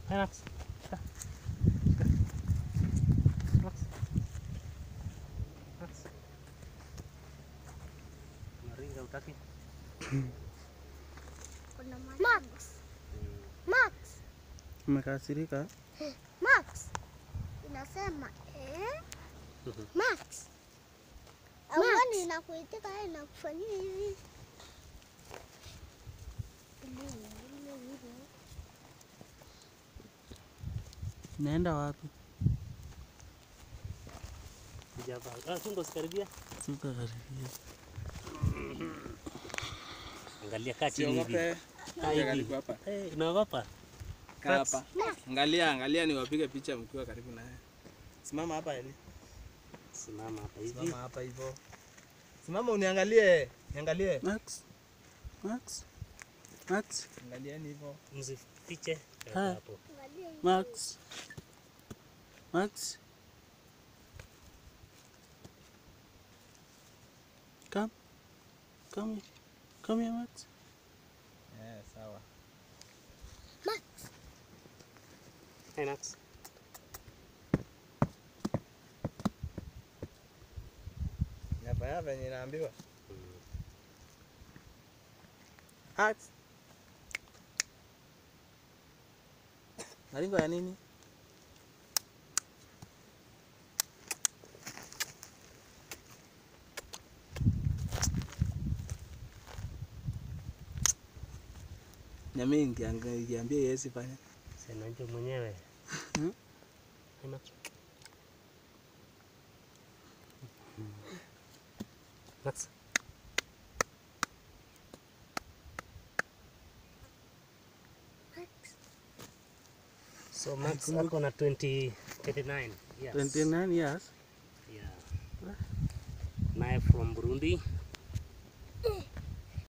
Hey, Max. Shika. Shika. Max. Max. Unaringa utaki? Kuna Max. Max. Umekasirika? Max. Inasema eh? Mhm. Max. Awani inakuitika yeye inakufanyia hivi. Ile ile ile. Naenda wapi? Sijavaa. Ah, chunga usikaribia. Suka karibia. Angalia kaa chini hivi. Siogope. Kaa Kuja hivi. karibu hapa. Eh, unaogopa? Kaa hapa. Angalia, angalia niwapige picha mkiwa karibu naye. Simama hapa Eli. Simama hapa hivi. Simama hapa hivyo. Simama uniangalie. Niangalie. Max. Max. Max. Angalieni hivyo. Msifiche. Ah. Hapo. Angalia hivi. Max. Max. Come. Come here. Come here, Max. Eh, sawa. Max. Hey, Max. Hapa hapa venye naambiwa. Mm. Max. Maringo ya nini? Nyami ngiambia yesi fanya. Sema nje mwenyewe. Hmm? Hey, Max. Max. Max. So Max ako na 20, 29 years. 29 years. Yeah. Naye from Burundi